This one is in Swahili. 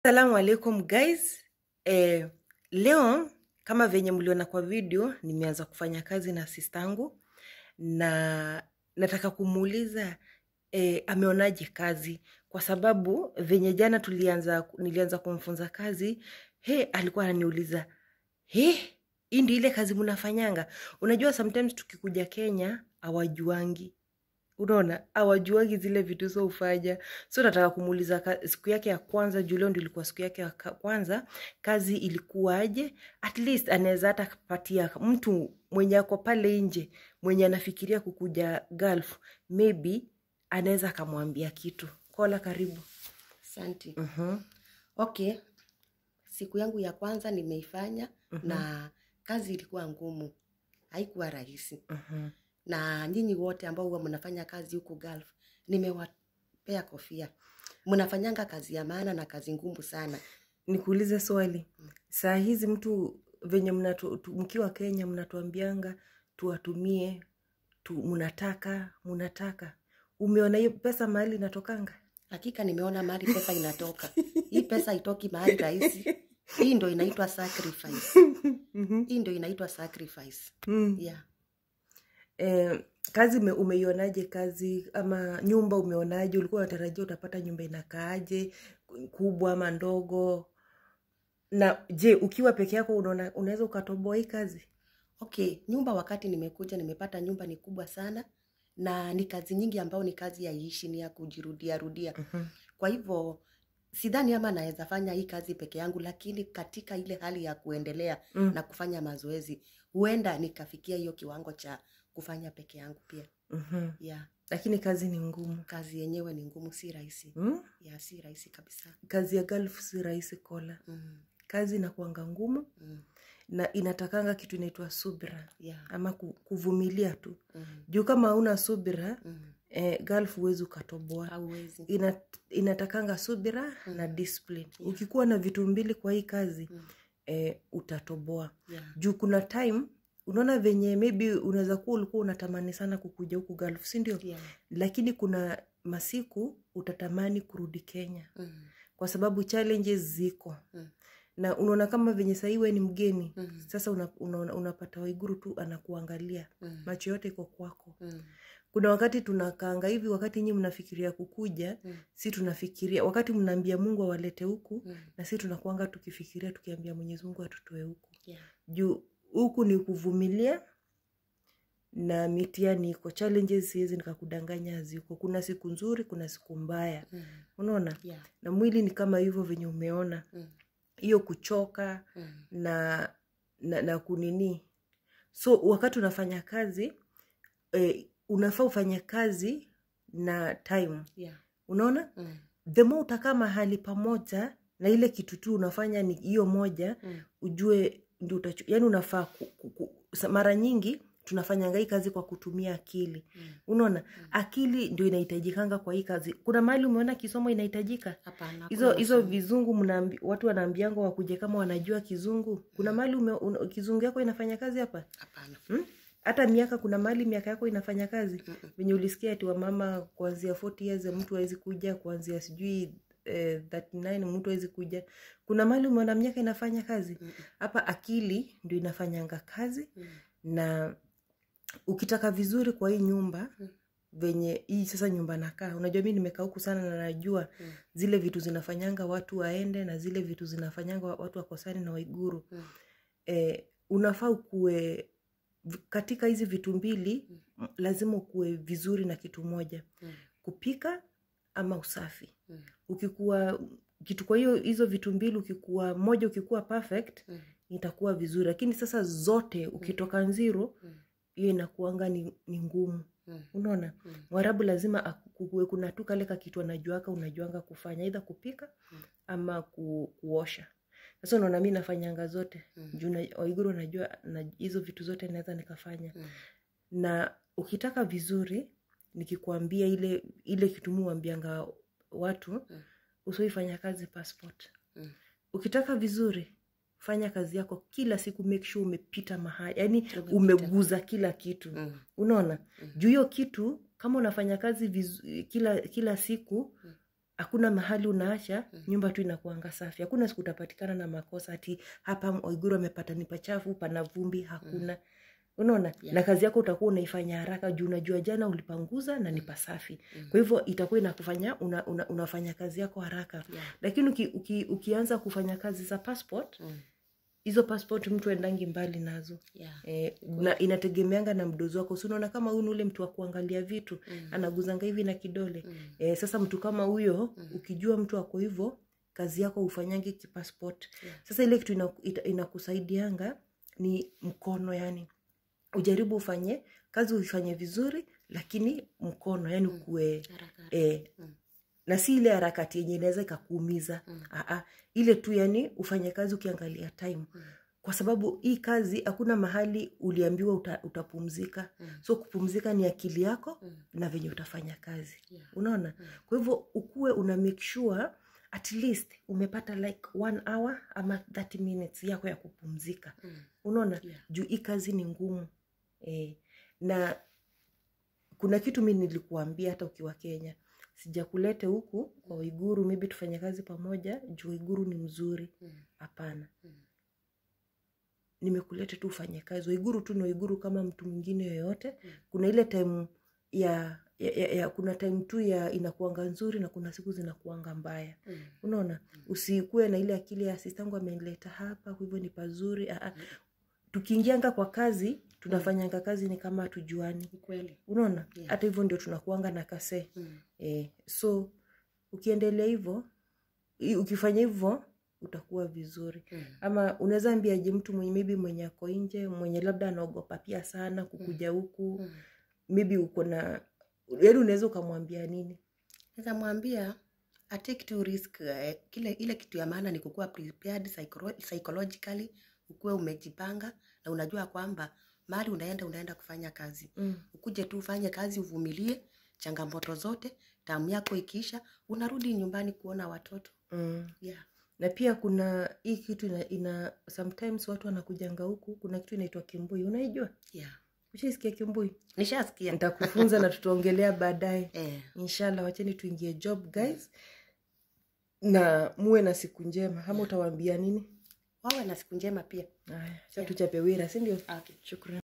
Assalamu alaikum guys. Eh, leo kama venye mliona kwa video nimeanza kufanya kazi na sistangu na nataka kumuuliza eh, ameonaje kazi kwa sababu venye jana tulianza nilianza kumfunza kazi he alikuwa ananiuliza he hii ndio ile kazi mnafanyanga unajua sometimes tukikuja Kenya hawajuangi unaona hawajuagi zile vitu zo ufanya so nataka kumuuliza ka- siku yake ya kwanza juu leo ndio ilikuwa siku yake ya ka- kwanza kazi ilikuwaje at least anaweza hata kupatia mtu mwenye ako pale nje mwenye anafikiria kukuja gulf maybe anaweza akamwambia kitu kola karibu Asante. Mhm, Okay, siku yangu ya kwanza nimeifanya na kazi ilikuwa ngumu, haikuwa rahisi. mhm, Na nyinyi wote ambao huwa mnafanya kazi huko Gulf, nimewapea kofia. Mnafanyanga kazi ya maana na kazi ngumu sana. nikuulize swali saa hizi mtu venye mnatu, tu- mkiwa kenya mnatuambianga tuwatumie tu, mnataka mnataka umeona hiyo pesa mahali inatokanga Hakika nimeona mahali pesa inatoka. Hii pesa itoki mahali rahisi. Hii ndo inaitwa sacrifice. Mhm. Hii ndo inaitwa sacrifice. Mm. Yeah. Eh, kazi ume, umeionaje kazi ama nyumba umeonaje ulikuwa unatarajia utapata nyumba inakaaje kubwa ama ndogo na je ukiwa peke yako unaona unaweza ukatoboa hii kazi Okay, nyumba wakati nimekuja nimepata nyumba ni kubwa sana na ni kazi nyingi ambayo ni kazi ya ishi ni ya kujirudia rudia. Mhm. Kwa hivyo sidhani ama naweza fanya hii kazi peke yangu, lakini katika ile hali ya kuendelea Mm. na kufanya mazoezi huenda nikafikia hiyo kiwango cha kufanya peke yangu pia. Mhm. Yeah, lakini kazi ni ngumu kazi yenyewe ni ngumu, si rahisi. mm? Yeah, si rahisi kabisa. kazi ya gulf si rahisi kola Mm, kazi inakuanga ngumu mm, na inatakanga kitu inaitwa subira yeah, ama ku- kuvumilia tu mm, juu kama hauna subira mm. eh, gulf huwezi ukatoboa Hauwezi. Ina, inatakanga subira na discipline ukikuwa na vitu mbili kwa hii kazi Mm, eh, utatoboa yeah, juu kuna time unaona venye maybe unaweza kuwa ulikuwa unatamani sana kukuja huku gulf si ndio yeah. lakini kuna masiku utatamani kurudi kenya Mm, kwa sababu challenges ziko mm, na unaona kama venye sahii we ni mgeni mm, sasa una, una, unapata waiguru tu anakuangalia mm, macho yote iko kwako mm, kuna wakati tunakaanga hivi wakati nyi mnafikiria kukuja mm, si tunafikiria wakati mnaambia mungu awalete huku mm. na si tunakuanga tukifikiria tukiambia mwenyezi mungu atutoe huku Yeah. juu huku ni kuvumilia na mitiani iko challenges siwezi nikakudanganya haziko kuna siku nzuri kuna siku mbaya Mm, unaona yeah. na mwili ni kama hivyo venye umeona Mm, hiyo kuchoka mm, na na, na kunini so wakati unafanya kazi eh, unafaa ufanye kazi na time yeah. unaona Mm, the more utakaa mahali pamoja na ile kitu tu unafanya ni hiyo moja mm, ujue ndio utachu yani unafaa ku, ku, ku, sa- mara nyingi tunafanyanga hii kazi kwa kutumia akili mm. unaona akili ndio inahitajikanga kwa hii kazi kuna mahali umeona kisomo inahitajika Hapana. hizo hakuna hizo masomo. vizungu mnaambi, watu wanaambianga wakuje kama wanajua kizungu kuna mahali ume, un, kizungu yako inafanya kazi hapa Hapana. hmm? hata miaka kuna mahali miaka yako inafanya kazi Mm-mm. venye ulisikia ati wamama kuanzia 40 years mtu awezi kuja kuanzia sijui eh, 39 mtu awezi kuja kuna mahali umeona miaka inafanya kazi Mm-mm. hapa akili ndio inafanyanga kazi Mm, na ukitaka vizuri kwa hii nyumba Mm. venye hii sasa nyumba nakaa unajua mi nimekaa huku sana na najua mm, zile vitu zinafanyanga watu waende na zile vitu zinafanyanga wa- watu wakosani na waiguru mm, eh, unafaa ukuwe v- katika hizi vitu mbili m- lazima ukuwe vizuri na kitu moja mm, kupika ama usafi mm, ukikuwa kitu kwa hiyo hizo vitu mbili ukikuwa moja ukikuwa perfect mm, itakuwa vizuri lakini sasa zote ukitoka nziro mm, hiyo inakuanga ni, ni ngumu mm, unaona mm, mwarabu lazima akuwe kuna tu kale kakitu anajuaka unajuanga kufanya idha kupika Mm. ama ku, kuosha sasa unaona mi nafanyanga zote Mm. juu na- waiguru najua na hizo vitu zote naweza nikafanya mm, na ukitaka vizuri nikikwambia ile ile kitu muambianga watu Mm. usioifanya kazi passport mm, ukitaka vizuri fanya kazi yako kila siku make sure umepita mahali yani Umepita. umeguza kila kitu mm, unaona Mm. juu hiyo kitu kama unafanya kazi vizu, kila kila siku Mm. hakuna mahali unaacha nyumba tu inakuanga safi hakuna siku utapatikana na makosa ati hapa oiguru amepata ni pachafu pana vumbi hakuna unaona Yeah. na kazi yako utakuwa unaifanya haraka juu unajua jana ulipanguza na ni pasafi kwa hivyo itakuwa inakufanya una, una, unafanya kazi yako haraka Yeah. lakini uki, uki, ukianza kufanya kazi za passport Mm. hizo passport mtu endangi mbali nazo Yeah. Eh, na inategemeanga na mdozi wako si unaona kama huyu ni ule mtu wa kuangalia vitu Mm. anaguzanga hivi na kidole Mm. eh, sasa mtu kama huyo ukijua mtu ako hivyo kazi yako ufanyangi kipassport Yeah. sasa ile kitu ina- ita- inakusaidianga ni mkono yani ujaribu ufanye kazi uifanye vizuri lakini mkono yani ukuwe Haraka, haraka. eh, Mm. na si ile harakati yenye inaweza ikakuumiza Mm. Aa, ile tu yani ufanye kazi ukiangalia time Mm. kwa sababu hii kazi hakuna mahali uliambiwa uta, utapumzika Mm. so kupumzika ni akili yako Mm. na venye utafanya kazi Yeah. unaona Mm. kwa hivyo ukuwe una make sure at least umepata like one hour ama 30 minutes yako ya kupumzika Mm. unaona Yeah. juu hii kazi ni ngumu e, na kuna kitu mi nilikuambia hata ukiwa kenya sijakulete huku kwa uiguru maybe tufanye kazi pamoja juu uiguru ni mzuri Mm. hapana Mm. nimekuleta tu ufanye kazi uiguru tu ni uiguru kama mtu mwingine yoyote Mm. kuna ile time ya, ya, ya, ya kuna time tu ya inakuanga nzuri na kuna siku zinakuanga mbaya Mm. unaona usikuwe na ile akili ya sistangu amenileta hapa kwa hivyo ni pazuri Aa, tukiingianga kwa kazi tunafanyanga kazi ni kama hatujuani Ni kweli. unaona Yeah. hata hivyo ndio tunakuanga na kase Mm. e, so ukiendelea hivyo i- ukifanya hivyo utakuwa vizuri Mm. ama unaweza ambiaje mtu mwenye maybe mwenye ako nje mwenye labda anaogopa pia sana kukuja huku Mm. maybe uko na yaani unaweza ukamwambia nini Naweza mwambia atake tu risk eh, kile ile kitu ya maana ni kukuwa prepared psycholo- psychologically ukuwe umejipanga na unajua kwamba mahali unaenda unaenda kufanya kazi mm. ukuje tu ufanye kazi uvumilie changamoto zote tamu yako ikiisha unarudi nyumbani kuona watoto Mm. yeah. na pia kuna hii kitu ina, ina sometimes watu wanakujanga huku kuna kitu inaitwa kimbui unaijua Yeah. ushaisikia kimbui nishasikia nitakufunza na tutaongelea baadaye eh. inshallah wacheni tuingie job guys na muwe na siku njema ama utawaambia nini wawe na siku njema pia haya cha tuchape wira sindio okay. shukran